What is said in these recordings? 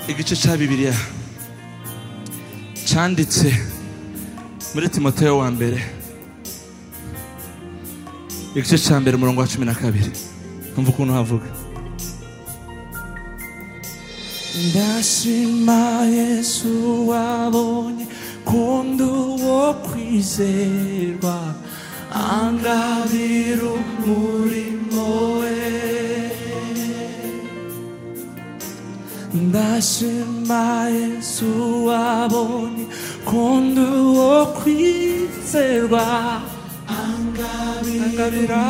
igice cya bibiliya cyanditse muri timoteyo wa mbere igice cya mbere umurongo wa cumi na kabiri numva ukuntu havuga ndashima yesu wabonye kundi uwo kwizerwa angabira umurimo we ndashima yesu wabonye kundi uwo kwizerwa angabira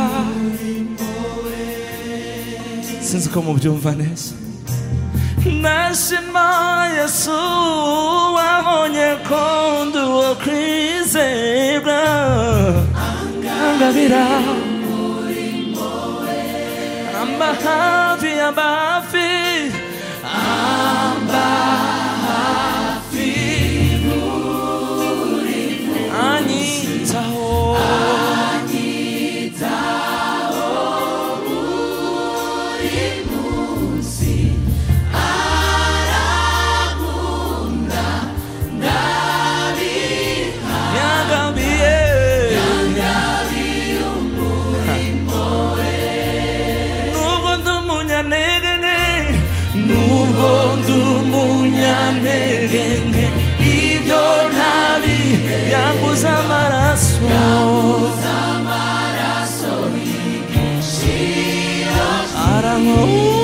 sinzi ko mubyumva neza ndashima yesu wabonye kundi uwo kwizerwa angabira amba hafi amba hafi amba hafi anyitaho yangabiye nubwo ndi umunyantege nke nubwo ndi umunyantege nke ibyo ntabi yanguze amaraso arankowe